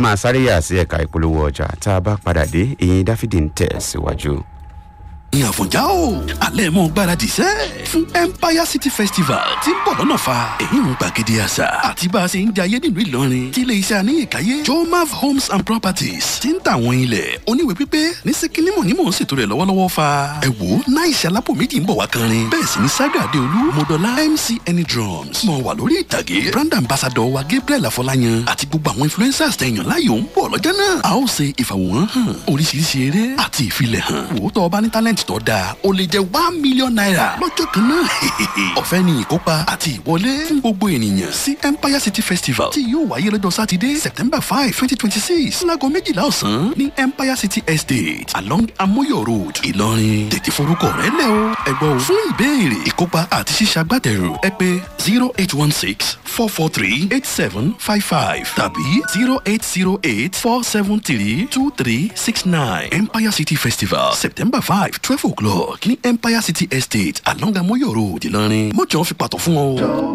máa sáré yà sí ẹ̀ka ìpolówó ọjà tá a bá padà dé ìyìn dáfídì ń tẹ̀ síwájú. ní àfọ̀njá o alẹ́ mọ́ gbáradì sẹ́ fún empire city festival tí ń bọ̀ lọ́nà fa èyí ń gbàgede àṣà àti bá a ṣe ń jayé nílùú ìlọrin tí ilé iṣẹ́ aníyèkáyé jomav homes and properties ti ń tà àwọn ilẹ̀ oníwèé pípé ní síkínímọ̀ ní mò ń ṣètò rẹ̀ lọ́wọ́lọ́wọ́ fa ẹ wò ó náà ìṣe alápò méjì ń bọ̀ wá kanrin bẹ́ẹ̀ sì ni saga adeolu modola mc any drums mọ̀ wà lórí ìtàgé brand ambassador wa gabriel afọláyan àti gbogbo àwọn influencers tẹ̀yàn láyò ń bọ̀ lọ́jọ́ náà a ó ṣe ìfàwòrán hàn oríṣiríṣi eré àti ìfilẹ̀ hàn wò ó tọ́ ọ bá ní talent tó dáa o lè jẹ one million naira lọ́jọ́ kan náà ọ̀fẹ́ ni ìkópa àti ìwọlé fún gbogbo ènìyàn sí empire city festival tí yóò wáyé lọ́jọ́ sátidé september five twenty twenty six láago méjìlá ọ̀sán ní empire city estate along amoyo road ìlọrin tètè forúkọ rẹ lẹ o ẹgbọ́ o fún ìbéèrè ìkópa àti ṣíṣàgbátẹrù ẹ pé zero eight one six four four three eight seven five five tàbí zero eight zero eight four seven three two three six nine empire city festival september five twelve o'clock ní empire city estate along amoyo road ìlọrin mọ́jọ́ fi pàtó fún ọ.